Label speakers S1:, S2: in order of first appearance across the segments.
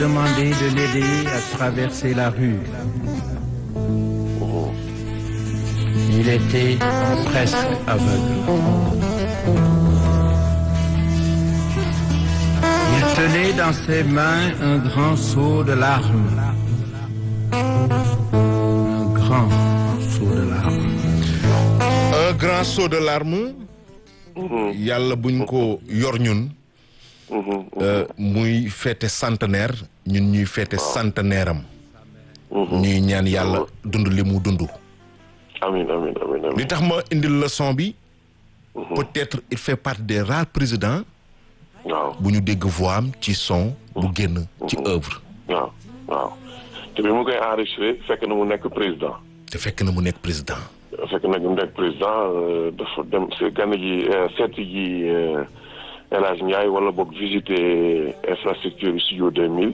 S1: demandé de l'aider à traverser la rue. Il était presque aveugle. Il tenait dans ses mains un grand seau de larmes. Un grand seau de larmes.
S2: un grand saut de larmes yàlla buñ ko yor ñun euh, muy fête centenaire ñun ñuy fête centenaire am ñuy ñaan yàlla dund li mu dund
S3: amin amin amin amin
S2: li tax ma indil leçon bi peut-être il fait partie des rares présidents
S3: waaw
S2: bu ñu dégg voix am ci son bu génn ci œuvre
S3: waaw waaw te bi mu koy enregistré fekk na mu nekk président
S2: te fekk na mu nekk président
S3: fekk na mu nekk président euh, dafa dem si gànn ji euh, seeti ji euh, El Hadj Ndiaye wala boog visiter infrastructure studio 2000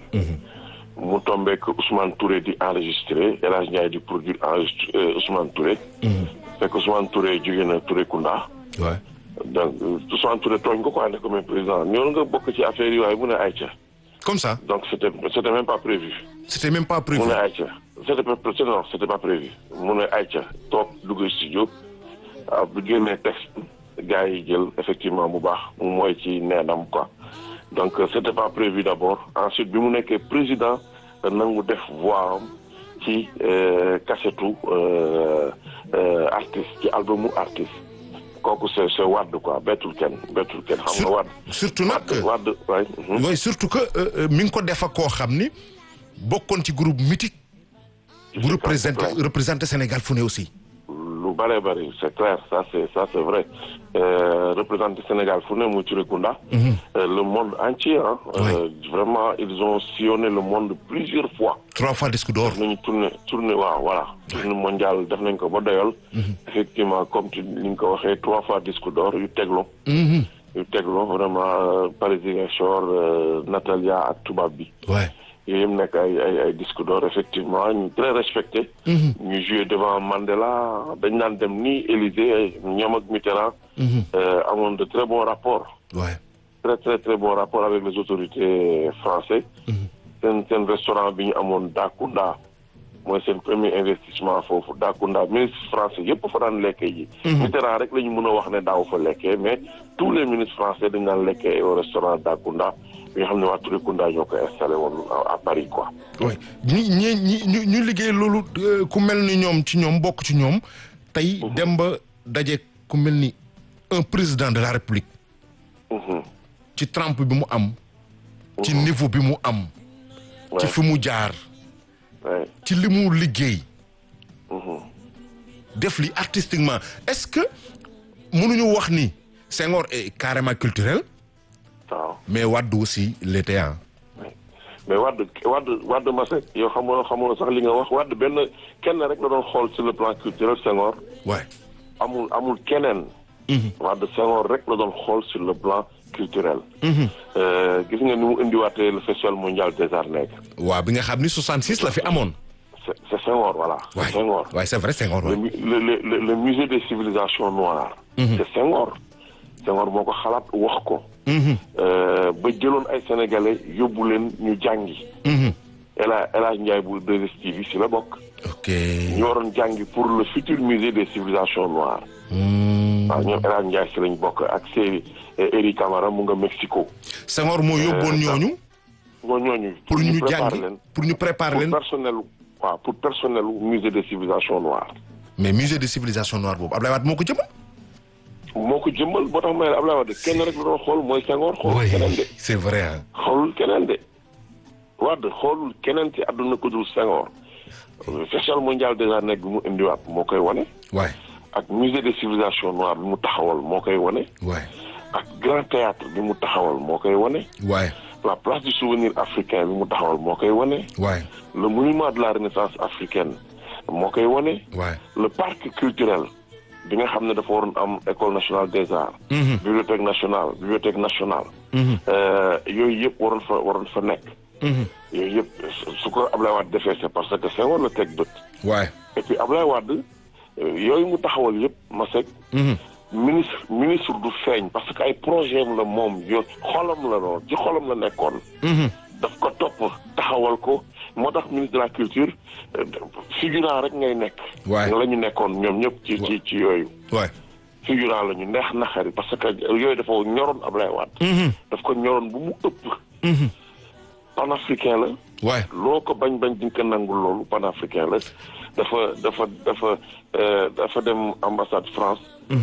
S3: mu tombeek Ousmane Touré di enregistré El Hadj Ndiaye di produire enregistré euh, Ousmane Touré fekk Ousmane Touré jóge na Touré Kunda
S2: ouais
S3: donc euh, Ousmane Touré tooñ ko quoi ne ko mais président ñoo nga bokk ci affaire yi waaye mu ne ayca
S2: comme ça
S3: donc c'était c'était même pas prévu
S2: c'était même pas prévu
S3: mu ne ayca c'était pas c'était non c'était pas prévu mu ne ayca toog dugg studio waaw bu génnee texte gars yi jël effectivement bu baax mu mooy ci neenam quoi donc euh, c'était pas prévu d'abord ensuite bi mu nekkee président da nangu def voix am ci euh, cassette euh, euh, artiste ci albumu artiste kooku c'est c'est Wade quoi bettul kenn bettul kenn xam nga Wade
S2: surtout nag
S3: Wade Wade waay mhm.
S2: oui surtout que euh, euh, mi ngi ko def ak koo xam ni bokkoon ci groupe mythique bu représenté représenté Sénégal fu ne aussi
S3: lu bare bari c'est clair ça c'est ça c'est vrai euh, représenté Sénégal fu ne muy Touré Kunda euh, le monde entier hein euh, vraiment ils ont sillonné le monde plusieurs fois
S2: trois fois disque d'or
S3: def nañu tourné tourné waaw voilà tournée mondiale def nañ ko ba doyal effectivement comme tu ni nga ko waxee trois fois disque d'or yu teglo yu teglo vraiment euh, Paris Ziguinchor euh, Natalia ak tubaab bi
S2: ouais
S3: yooyu yëpp nekk ay ay ay disque d'or effectivement ñu très respecté. ñu joué devant Mandela dañ naan dem ni Élysée ñoom ak Mitterrand. euh, amoon de très bons rapports.
S2: ouais
S3: très très très bons rapports avec les autorités françaises. seen seen restaurant bi ñu amoon Dakunda mooy seen premier investissement foofu Dakunda ministre français yëpp fa daan lekkee ji. Mitterrand rek la ñu mën a wax ne daaw fa lekkee mais tous les ministres français dañ daan lekkee au restaurant Dakunda bi nga xam ne waa Touré Kunda ñoo ko installé woon à à Paris quoi.
S2: ouais ñi ñi ñi ñu ñu liggéey loolu euh, ku mel ni ñoom ci ñoom bokk ci ñoom tey dem ba daje ku mel ni un président de la république
S3: Mhm.
S2: ci trempe bi mu am ci niveau bi mu am ci
S3: Ouais.
S2: fi mu jaar
S3: Ouais.
S2: ci li mu liggéey
S3: Mhm.
S2: def li artistiquement est-ce que mënuñu wax ni Senghor est carrément culturel
S3: waaw
S2: mais Wade aussi l'était hein
S3: mais Wade Wade Wade Masek yow xamoo xamoo sax li nga wax Wade benn kenn rek la doon xool sur le plan culturel Senghor
S2: ouais
S3: amul amul keneen. Wade Senghor rek la doon xool sur le plan culturel. Euh, gis nga ni mu indiwaatee le festival mondial des arts nègres.
S2: waaw bi nga xam ni 66 la fi amoon
S3: c'est c'est Senghor voilà.
S2: ouais
S3: c'est Senghor.
S2: ouais c'est vrai Senghor
S3: le,
S2: ouais.
S3: mu- le, le, le, le musée des civilisations noires. c'est Senghor. Senghor moo ko xalaat wax ko. Euh, ba jëloon ay sénégalais yóbbu leen ñu jàngi. El Hadj El Hadj Ndiaye bu 2STV si la bokk.
S2: ok
S3: ñu waroon jàngi pour le futur musée des civilisations noires. waaw ñoom El Hadj Ndiaye si lañ bokk ak Seri Eri Camara mu nga Mexico.
S2: Senghor moo yóbboon ñooñu
S3: ñoo ñooñu.
S2: pour ñu
S3: préparer
S2: jàngi
S3: leen
S2: pour ñu préparer
S3: pour
S2: leen
S3: personnel waaw pour personnel musée des civilisations noires.
S2: mais musée de civilisation noire boobu Abdoulaye Wade moo ko jëmal
S3: moo ko jëmmal boo tax may Abdoulaye Wade kenn rek la doon xool mooy Senghor xoolul keneen de
S2: c'est vrai hein
S3: xoolul keneen de Wade xoolul keneen ci àdduna ko dul Senghor festival mondial des arts nègres bi mu indiwaat moo koy wane
S2: ouais
S3: ak musée des civilisations noires bi mu taxawal moo koy wane
S2: ouais
S3: ak grand théâtre bi mu taxawal moo koy wane
S2: ouais
S3: la place du souvenir africain bi mu taxawal moo koy wane
S2: ouais
S3: le monument de la renaissance africaine moo koy wane
S2: ouais
S3: le parc culturel bi nga xam ne dafa waroon am école nationale des arts bibliothèque nationale bibliothèque nationale euh, yooyu yëpp waroon fa waroon fa nekk yooyu yëpp su ko Ablaye Wade defee c'est parce que Senghor la teg bët
S2: ouais
S3: et puis Ablaye Wade euh, yooyu mu taxawal yëpp Masek ministre ministre du feeñ parce que ay projet am la moom yo xolam la noonu ci xolam la nekkoon daf ko topp taxawal ko moo tax ministre de la culture figurant rek ngay nekk.
S2: waay
S3: la ñu nekkoon ñoom ñëpp ci ci ci yooyu.
S2: waay.
S3: figurant la ñu neex naxari parce que yooyu dafa ñoroon Ablaye Wade. daf ko ñoroon bu mu ëpp. panafricain la.
S2: waay.
S3: loo ko bañ bañ di nga ko nangul loolu panafricain la dafa dafa dafa dafa dem ambassade France.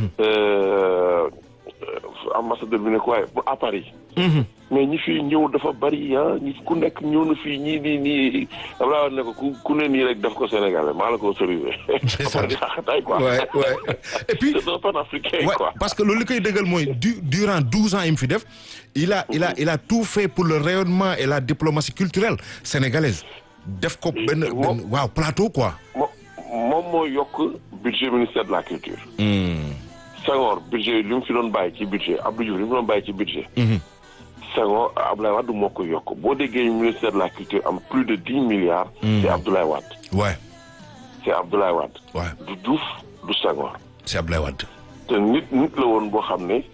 S3: ambassadeur bi ne ko waaye à Paris. mais ñi fi ñëw dafa bari ah ñi ku nekk ñëw na fii ñii nii nii Abdoulaye Wade ne ko ku ku ne nii rek def ko Sénégalais maa la ko autorisé.
S2: ça
S3: di xaxataay quoi.
S2: waay waay et puis.
S3: c'est un panafricain
S2: Ouais,
S3: quoi.
S2: parce que loolu li koy dëggal mooy du durant douze ans yi mu fi def il a il a il a tout fait pour le rayonnement et la diplomatie culturelle sénégalaise def ko benn benn
S3: Moom-
S2: waaw plateau quoi.
S3: mo moom moo yokk budget ministère de la culture. Senghor budget li mu fi doon bàyyi ci budget Abdou Diouf li mu fi doon bàyyi ci budget. Senghor Abdoulaye Wade moo ko yokk boo déggee ministère de la culture am plus de dix milliards. c'est Abdoulaye Wade.
S2: waay
S3: c'est Abdoulaye Wade.
S2: waay
S3: du Diouf du Senghor.
S2: c'est Abdoulaye Wade.
S3: te nit nit la woon boo xam ne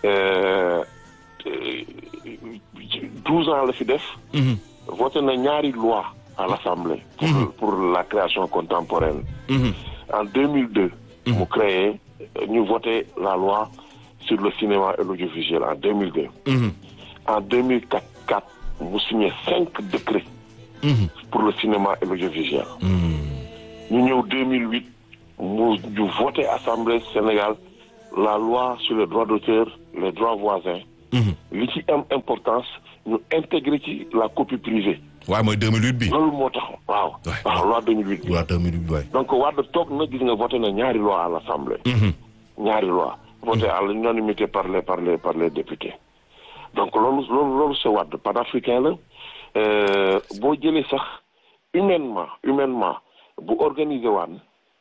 S3: douze ans la fi def. voté na ñaari loi à l'Assemblée. pour pour la création contemporaine. en 2002. mu créé ñu voté la loi sur le cinéma et l'audiovisuel en 2002. en 2004 quatre mu signé cinq décrets. pour le cinéma et l'audiovisuel. ñu ñëw 2008 mu ñu voté Assemblée Sénégal la loi sur les droits d'auteur les droits voisins. li ci am importance ñu intégré ci la copie privée.
S2: waaw mooy 2008 bi.
S3: loolu moo tax waaw.
S2: Ouais.
S3: waaw loi 2008 bi.
S2: waaw 2008 bi waay.
S3: donc Wade toog na gis nga voté na ñaari loi à l'Assemblée. ñaari loi voté à l'unanimité par les par les par les députés. donc loolu loolu loolu c'est Wade panafricain la Euh, boo jëlee sax humainement humainement bu organisé waan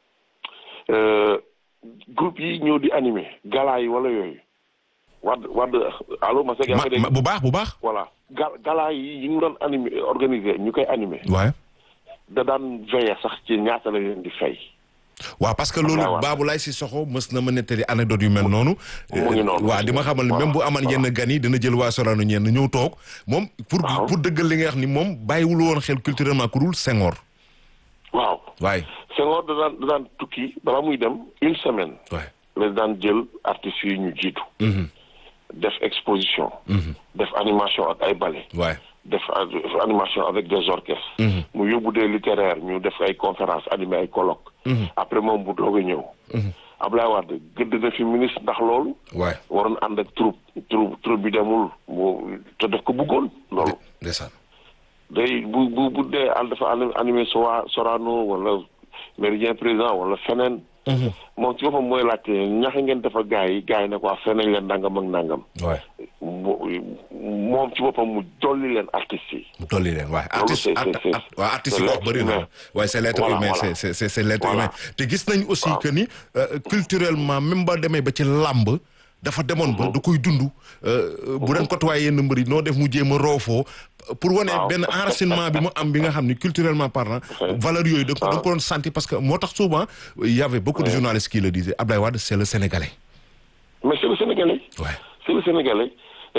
S3: euh, groupe yi ñëw di animé gala yi wala yooyu Wade Wade allo ma seg yaa
S2: Ma-
S3: ngi dégg
S2: ma- bu baax bu baax.
S3: voilà ga gala yi yi ñu doon animé organisé ñu koy animé
S2: waay.
S3: da daan veillé sax ci ñaata la leen di fay
S2: waaw parce que loolu
S3: Abdoulaye Wade.
S2: Babou Laye Cissokho mës na ma nettali anecdote yu mel noonu.
S3: mu ngi noonu.
S2: waaw di ma xamal ni
S3: Waaw.
S2: même bu aman yenn gan yi dina jël waa Sorano ñenn ñëw toog moom. pour
S3: Waaw.
S2: pour dëggal li nga wax ni moom bàyyiwul woon xel culturellement ku dul Senghor.
S3: waaw
S2: waay
S3: Senghor da daan da daan tukki balaa muy dem une semaine
S2: waay.
S3: la daan jël artistes yi ñu jiitu def exposition def animation ak ay ballet
S2: waay.
S3: def a- animation avec des orchestres mu yóbbu des littéraires ñu def ay conférences animé ay colloques après moom bu doog a ñëw Ablaye Wade gëdd na fi ministre ndax loolu
S2: waay.
S3: waroon ànd ak troupe troupe troupe bi demul mu te daf ko bëggoon loolu
S2: ndeysaan.
S3: day bu bu bu dee ànd dafa ani- animé Sowa Sorano wala Méridien Président wala feneen. moom ci boppam mooy laajte ñaxa ngeen dafa gars yi gars yi ne ko waa feneen leen nangam ak nangam.
S2: waay.
S3: mu moom ci boppam mu dolli leen artistes yi.
S2: mu tolli leen waay
S3: Loolu
S2: artiste
S3: c'est-
S2: art-
S3: c'est-
S2: art- waaw artiste
S3: c'est
S2: yi wax
S3: l'être
S2: bëri na
S3: humain.
S2: waaye c'est l'être
S3: Voilà,
S2: humain
S3: voilà.
S2: c'est c'est c'est c'est l'être
S3: Voilà.
S2: humain te gis nañ aussi
S3: Waaw.
S2: que ni euh, culturellement même ba demee ba ci làmb dafa demoon ba da koy dund euh, bu doon côtoyé yenn mbër yi noo def mu jéem a roofoo pour wane
S3: Waaw.
S2: benn enracinement bi mu am bi nga xam ni culturellement parlant valeur yooyu da nga ko da nga ko doon sentir parce que moo tax souvent il y avait beaucoup de journalistes qui le disaient Abdoulaye Wade c'est le Sénégalais
S3: mais c'est le Sénégalais.
S2: ouais
S3: c'est le Sénégalais.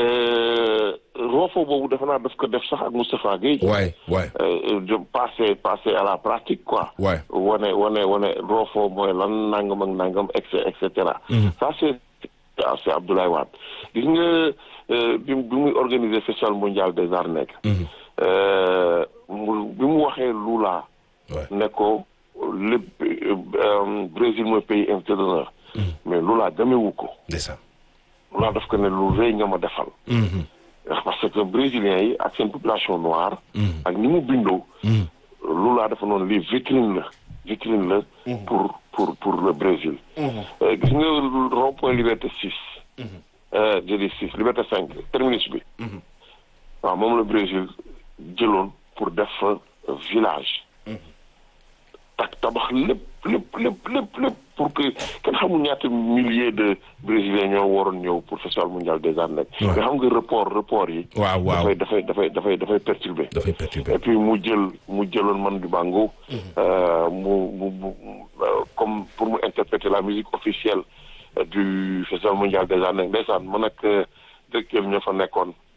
S3: roofo boobu dafa naa daf ko def sax ak Moustapha Guèye.
S2: ouais ouais
S3: Euh, de passer passer à la pratique quoi.
S2: Ouais.
S3: wane wane wane roofo mooy lan nangam ak nangam et cetera et cetera. ça c'est ah, c'est Abdoulaye Wade gis nga euh, bi bi muy organiser festival mondial des arts nègres. Euh, mu bi mu waxee Lula.
S2: ouais
S3: ne ko lépp euh, Brésil mooy pays invité d'honneur. mais Lula demewu ko.
S2: ndeysaan
S3: Lula daf ko ne lu rëy nga ma defal. parce que brésiliens yi ak seen population noire. ak ni mu bindoo. Lula dafa noonu lii vitrine la vitrine la. pour pour pour le Brésil. Euh, gis nga rond-point Liberté 6. euh, je dis 6 Liberté 5 terminus bi. waaw moom la Brésil jëloon pour def fa village. tak tabax lépp lépp lépp lépp lépp pour que kenn xamul ñaata milliers de brésiliens ñoo waroon ñëw pour festival mondial des arts nègres.
S2: Ouais.
S3: nga xam nga report report yi.
S2: waaw waaw
S3: dafay dafay dafay dafay dafay perturbé.
S2: dafay perturbé
S3: et puis mu jël mu jëloon man du bango. euh, mu mu mu euh, comme pour mu interpréter la musique officielle euh, du festival mondial des arts nègres ndeysaan man ak euh, directeur ñoo fa nekkoon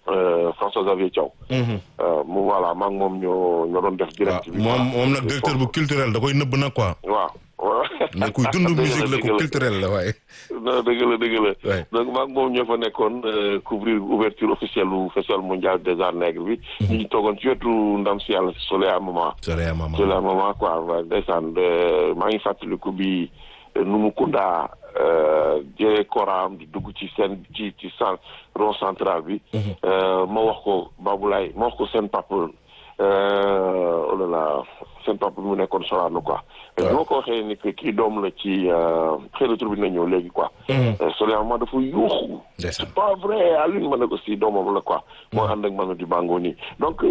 S3: François Xavier Thiaw. mu voilà maa ngi moom ñoo ñoo doon def direct bi.
S2: moom moom nag directeur bu culturel da koy nëbb nag quoi.
S3: waaw.
S2: mais kuy dund musique la ko culturel la waaye.
S3: non dëgg la dëgg la. donc maa ngi moom ñoo fa nekkoon couvrir ouverture officielle lu festival mondial des arts nègres bi. ñu ngi toogoon ci wetu ndam si yàlla si Soleil à Maman.
S2: Soleil à Maman
S3: Soleil à Maman quoi waaye ndeysaan maa ngi fàttaliku bi nu mu kundaa jëlee koraam di dugg ci seen ci ci cent rond central bi. ma wax ko Baboulaye ma wax ko seen papa. oh là là seen papa bi mu nekkoon Sorano quoi. waaw boo ko waxee ni que kii doom la ci xëy na tur bi na ñëw léegi quoi. Soleil dafa yuuxu. c'est pas vrai Alioune ma ne ko si doomam la quoi. moo ànd ak Manu Dibango nii donc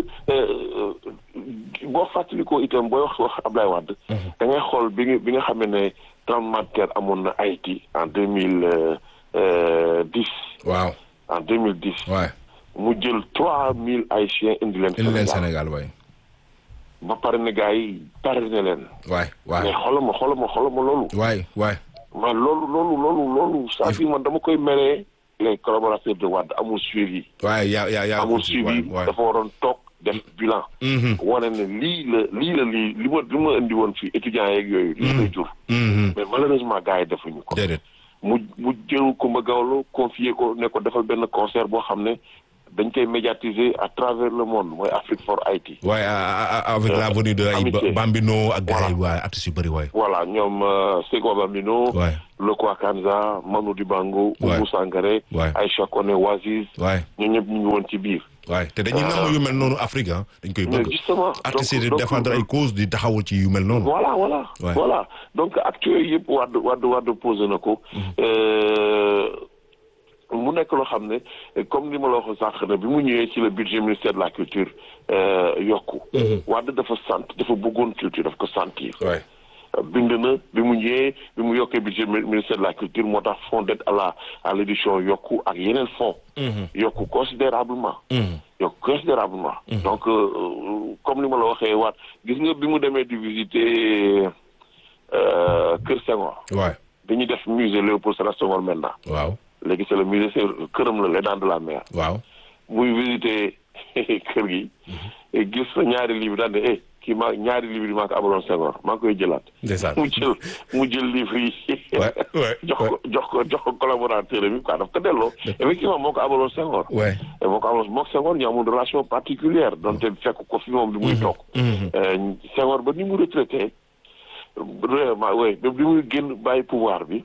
S3: boo fàttalikoo itam booy wax wax Ablaye Wade. da ngay xool bi nga bi nga xam ne tremblement de terre amoon na Haïti en deux mille dix.
S2: waaw
S3: en deux mille dix.
S2: waay
S3: mu jël trois mille haïtiens indi leen.
S2: indi leen Sénégal waay.
S3: ba pare ne gars yi pare ne leen.
S2: waay waay
S3: mais xoolal ma xoolal ma xoolal ma loolu.
S2: waay waay.
S3: man loolu loolu loolu loolu. c'est-à-dire man dama koy meree les collaborateurs de Wade amul suivi.
S2: waay yaa yaa yaa
S3: amul suivi dafa waroon toog def bilan. wane ne lii la lii la lii li ma li ma indi woon fii étudiants yeeg yooyu. lii lay jur. mais malheureusement gars yi defuñu ko.
S2: déedéet.
S3: mu mu jël Coumba Gawlo confier ko ne ko defal benn concert boo xam ne dañ koy médiatiser à travers le monde mooy Afrique for Haïti.
S2: waaye avec la venue de ay Bambino ak gars yi waaye artistes yu bëri waay.
S3: voilà ñoom Sego Bambino.
S2: waay
S3: Loko Akanza Manu Dibango.
S2: waay
S3: Oumou Sangaré.
S2: waay
S3: Aïcha Koné Waziz.
S2: waay
S3: ñun ñëpp ñu ngi woon ci biir.
S2: waay te dañuy nangu yu mel noonu Afrique ah dañ koy bëgg.
S3: justement
S2: artistes yi di défendre ay cause di taxawul ci yu mel noonu.
S3: voilà voilà.
S2: Ouais.
S3: voilà donc actes yooyu yëpp Wade Wade Wade posé na ko. mu nekk loo xam ne comme ni ma la waxoon sànq ne bi mu ñëwee ci le budget ministère de la culture yokku. Wade dafa sant dafa bëggoon culture daf ko sentir.
S2: waay
S3: bind na bi mu ñëwee bi mu yokkee budget ministère de la culture moo tax fonds d'aide à la à l'édition yokku ak yeneen fonds. yokku considérablement. yokku considérablement. donc comme ni ma la waxee waat gis nga bi mu demee di visiter Kër Senghor.
S2: waay
S3: dañuy def musée Léopold Sédar Senghor maintenant.
S2: waaw
S3: léegi c'est le musée c'est këram la les dents de la mer.
S2: waaw.
S3: muy visiter kër gi. gis sa ñaari livre daal ne eh kii maa ñaari livre yi maa ko abaloon Senghor maa ngi koy jëlaat.
S2: ndeysaan
S3: mu jël mu jël livre yi.
S2: waay waay
S3: jox ko jox ko jox ko collaborateur bi quoi daf ko delloo. effectivement moo ko abaloon Senghor.
S2: waay
S3: moo ko abaloon moog Senghor ñu amul relation particulière donte fekk ko fi moom bi muy toog. Senghor ba ni mu retraité vraiment oui ba bi muy génn bàyyi pouvoir bi.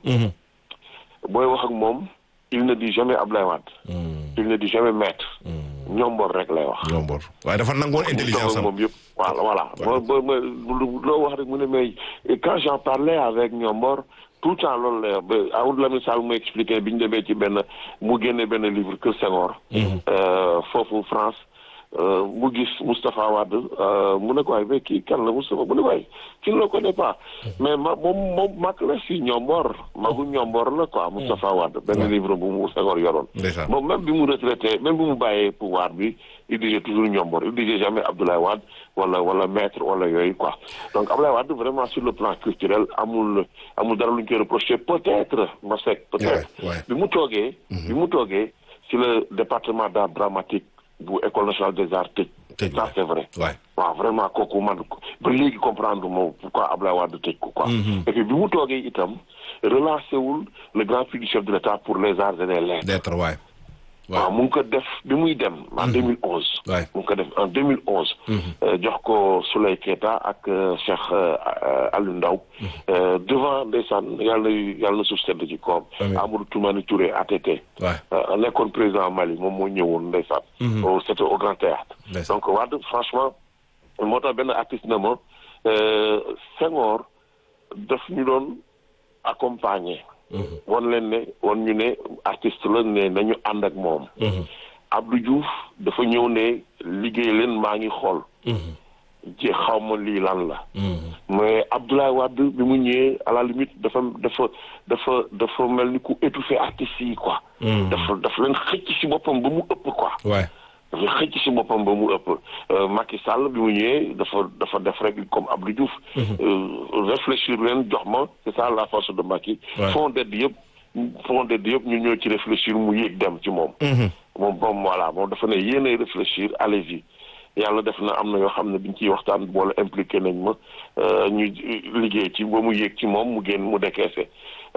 S3: booy wax ak moom il ne dit jamais Ablaye Wade. il ne dit jamais maître. ñombor rek lay wax.
S2: ñombor waaye dafa nangoon intelligence am
S3: moom yëpp voilà voilà. ba ba loo wax rek mu ne mais quand j'en parlais avec ñombor tout le temps loolu la ba Amadou Lamine Sall mu expliqué bi ñu demee ci benn mu génne benn livre Kër Senghor. foofu France. mu gis Moustapha Wade mu ne ko waay mais kii kan la Moustapha mu ne ko waay kii ne le connaît pas mais ma moom moom mag la si ñombor magu ñombor la quoi Moustapha Wade benn livre bu mu Senghor yoroon moom même bi mu retraité même bi mu bàyyee pouvoir bi il disait toujours ñombor il disait jamais Abdoulaye Wade wala wala maître wala yooyu quoi donc Abdoulaye Wade vraiment sur le plan culturel amul amul dara lu ñu koy reproché peut-être ma sec peut-être bi mu toogee bi mu toogee si le département d'art dramatique bu école nationale des arts tëj.
S2: tëj
S3: ça c'est vrai.
S2: waay
S3: waaw vraiment kooku man ba léegi comprendre moom pourquoi Ablaye Wade tëj ko quoi. et puis bi mu toogee itam relancé wul le grand prix du chef de l'État pour les arts et les lettres.
S2: lettres waay.
S3: waaw mu ngi ko def bi muy dem. en 2011.
S2: waay
S3: mu ngi ko def en 2011. jox ko Souley Keita ak Cheikh Aliou Ndao devant ndeysaan yàlla na yàlla na suuf sedd ci koom. Amadou Toumani Touré ATT.
S2: waay
S3: nekkoon président Mali moom moo ñëwoon ndeysaan. c'était au Grand Théâtre donc Wade franchement moo tax benn artiste na ma Senghor daf ñu doon accompagner. won leen ne won ñu ne artiste la ne nañu ànd ak moom. Abdou Diouf dafa ñëw ne liggéey leen maa ngi xool. ji xaw ma lii lan la. mais Abdoulaye Wade bi mu ñëwee à la limite dafa dafa dafa dafa mel ni ku étouffé artistes yi quoi. dafa dafa leen xëcc ci boppam ba mu ëpp quoi.
S2: waay
S3: dafa xëcc ci boppam ba mu ëpp Macky Sall bi mu ñëwee dafa dafa def rek comme Abdou Diouf. réfléchir leen jox ma c'est ça la force de Macky. fond d'aide yëpp fond d'aide yëpp ñu ñëw ci réfléchir mu yéeg dem ci moom. moom moom voilà moom dafa ne yéenay réfléchir allez-y yàlla def na am na yoo xam ne biñ ciy waxtaan boole impliqué nañ ma ñu liggéey ci ba mu yéeg ci moom mu génn mu décaissé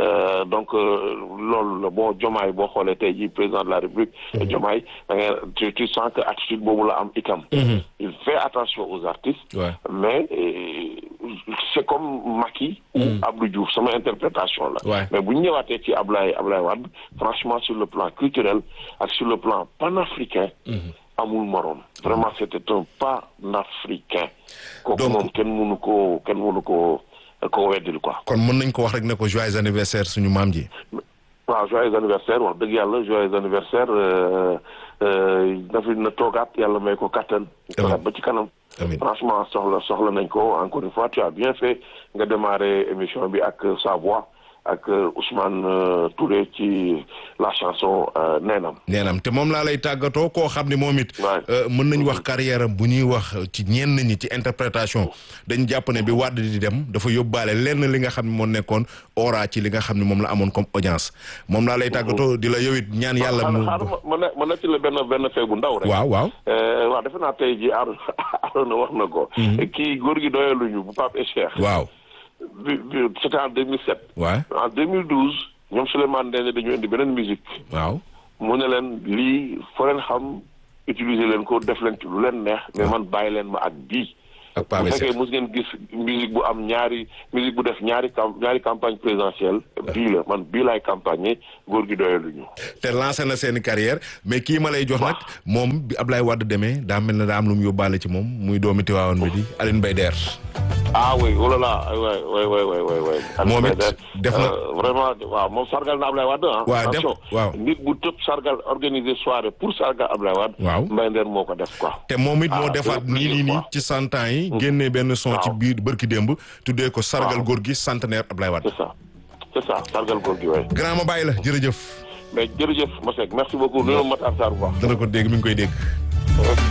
S3: donc loolu la bon jomaay boo xoolee tey jii président de la république jomaay da ngay tu tu sens que attitude boobu la am itam il fait attention aux artistes
S2: Ouais.
S3: mais euh, c'est comme Macky ou Abdou Diouf sama interprétation la
S2: Ouais.
S3: mais bu ñu ñëwaatee ci Ablaye Ablaye Wade franchement sur le plan culturel ak sur le plan panafricain amul morom vraiment c'était un panafricain kooku
S2: Donc-
S3: moom kenn mënu ko kenn mënu ko ko weddil quoi
S2: kon mën nañ ko wax rek ne ko joyeux anniversaire suñu maam ji
S3: waaw joyeux anniversaire wax dëgg yàlla joyeux anniversaire euh, euh, na fi na toogaat yàlla may ko kattan toogaat ba ci kanam
S2: Amiin.
S3: franchement soxla soxla nañ ko encore une fois tu as bien fait nga démarrer émission bi ak sa voix ak euh, Ousmane euh, Touré ci la chanson euh, Neenam
S2: neenam te moom laa lay tàggatoo koo xam ne moom it
S3: Ouais.
S2: euh, mën nañ wax carrière am bu ñuy wax ci ñenn ñi ci interprétation dañ jàpp ne bi Wade di dem dafa yóbbaale lenn li nga xam ne moo nekkoon ora ci li nga xam ne moom la amoon comme audience moom laa lay tàggatoo di la yow it ñaan yàlla mu
S3: xaaral ma ma ne ma ne ci la benn benn fee bu ndaw rek
S2: waaw waaw
S3: Euh, waaw defe naa tey ji Aaron Aaron wax na ko kii góor gi doyaluñu bu Pape et Cheikh
S2: waaw
S3: bi bi c'était en 2007
S2: waaw
S3: en 2012 ñoom Souleymane Ndéné dañu indi beneen musique
S2: waaw
S3: mu ne leen lii foo leen xam utiliser leen ko def leen ci lu leen neex mais man bàyyi leen ma ak bii
S2: ak
S3: bu
S2: Pape
S3: fekkee
S2: Seck
S3: mos ngeen gis musique bu am ñaari musique bu def ñaari cam ñaari campagne présidentielle bii la man bii laay campagne góor gi doyaluñu
S2: te lancé na seeni carrière mais kii ma lay jox nag moom bi Ablaye Wade demee daa mel ne daa am lu mu yóbbaale ci moom muy doomi Tiwaawan bi di Aline Mbaye Der
S3: ah oui oh là là waay waay waay waay waay waay
S2: Moom it
S3: Alioune Mbaye
S2: def na-
S3: euh, vraiment waaw moom sargal na Ablaye Wade ah
S2: Waaw, def-
S3: attention
S2: waaw.
S3: nit bu tëb sargal organiser soirée pour sargal Ablaye Wade
S2: Waaw.
S3: Mbaye Nder moo ko def quoi
S2: te moom it moo
S3: Ah,
S2: defaat
S3: c'est
S2: nii nii nii
S3: quoi.
S2: ci cent ans yi génnee benn son ci
S3: Waaw.
S2: biir bërki démb tuddee ko sargal
S3: Waaw.
S2: góor gi centenaire Ablaye Wade
S3: c'est ça c'est ça sargal góor gi waay
S2: grand ma bàyyi la jërëjëf
S3: mais jërëjëf Masek merci beaucoup nuyoo Matar Sarr bu baax
S2: dana ko dégg mi ngi koy dégg